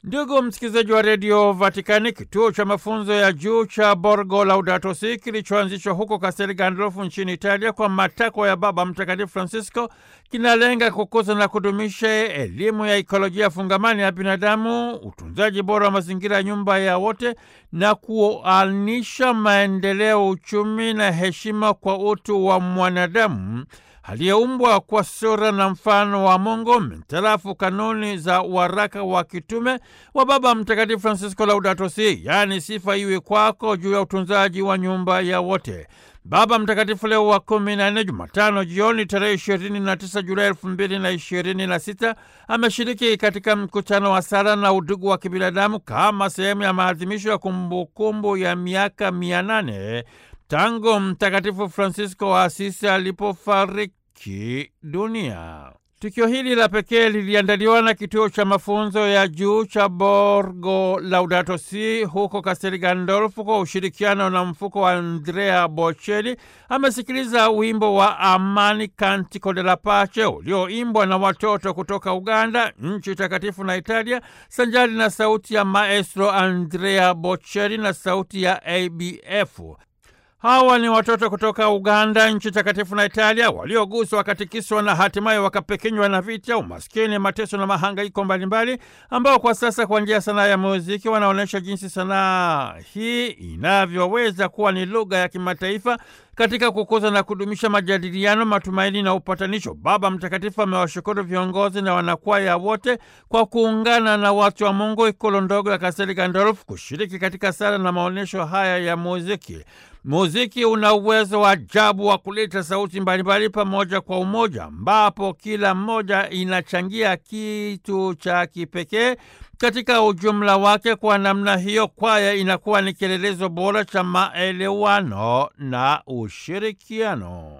Ndugu msikilizaji wa redio Vatikani, kituo cha mafunzo ya juu cha Borgo Laudato Si kilichoanzishwa huko Castel Gandolfo nchini Italia kwa matakwa ya Baba Mtakatifu Francisco kinalenga kukuza na kudumisha elimu ya ikolojia fungamani ya binadamu, utunzaji bora wa mazingira ya nyumba ya wote na kuanisha maendeleo, uchumi na heshima kwa utu wa mwanadamu aliyeumbwa kwa sura na mfano wa Mungu mintarafu kanuni za waraka wa kitume wa Baba Mtakatifu Francisco Laudato Si, yaani sifa iwe kwako, juu ya utunzaji wa nyumba ya wote. Baba Mtakatifu Leo wa kumi na nne, Jumatano jioni tarehe ishirini na tisa Julai elfu mbili na ishirini na sita ameshiriki katika mkutano wa sala na udugu wa kibinadamu kama sehemu ya maadhimisho ya kumbukumbu ya miaka mia nane tangu Mtakatifu Francisco wa Asisi alipofariki dunia. Tukio hili la pekee liliandaliwa na kituo cha mafunzo ya juu cha Borgo Laudato Si huko Castel Gandolfo kwa ushirikiano na mfuko wa Andrea Bocelli. Amesikiliza wimbo wa Amani, Cantico della Pace, ulioimbwa na watoto kutoka Uganda, nchi takatifu na Italia, sanjari na sauti ya maestro Andrea Bocelli na sauti ya ABF. Hawa ni watoto kutoka Uganda, nchi takatifu na Italia, walioguswa wakatikiswa na hatimaye wakapekenywa na vita, umaskini, mateso na mahangaiko mbalimbali, ambao kwa sasa kwa njia ya sanaa ya muziki wanaonyesha jinsi sanaa hii inavyoweza kuwa ni lugha ya kimataifa katika kukuza na kudumisha majadiliano, matumaini na upatanisho. Baba Mtakatifu amewashukuru viongozi na wanakwaya wote kwa kuungana na watu wa Mungu ikulu ndogo ya Kastel Gandolfo kushiriki katika sala na maonyesho haya ya muziki. Muziki una uwezo wa ajabu wa kuleta sauti mbalimbali pamoja kwa umoja, ambapo kila mmoja inachangia kitu cha kipekee katika ujumla wake. Kwa namna hiyo, kwaya inakuwa ni kielelezo bora cha maelewano na ushirikiano.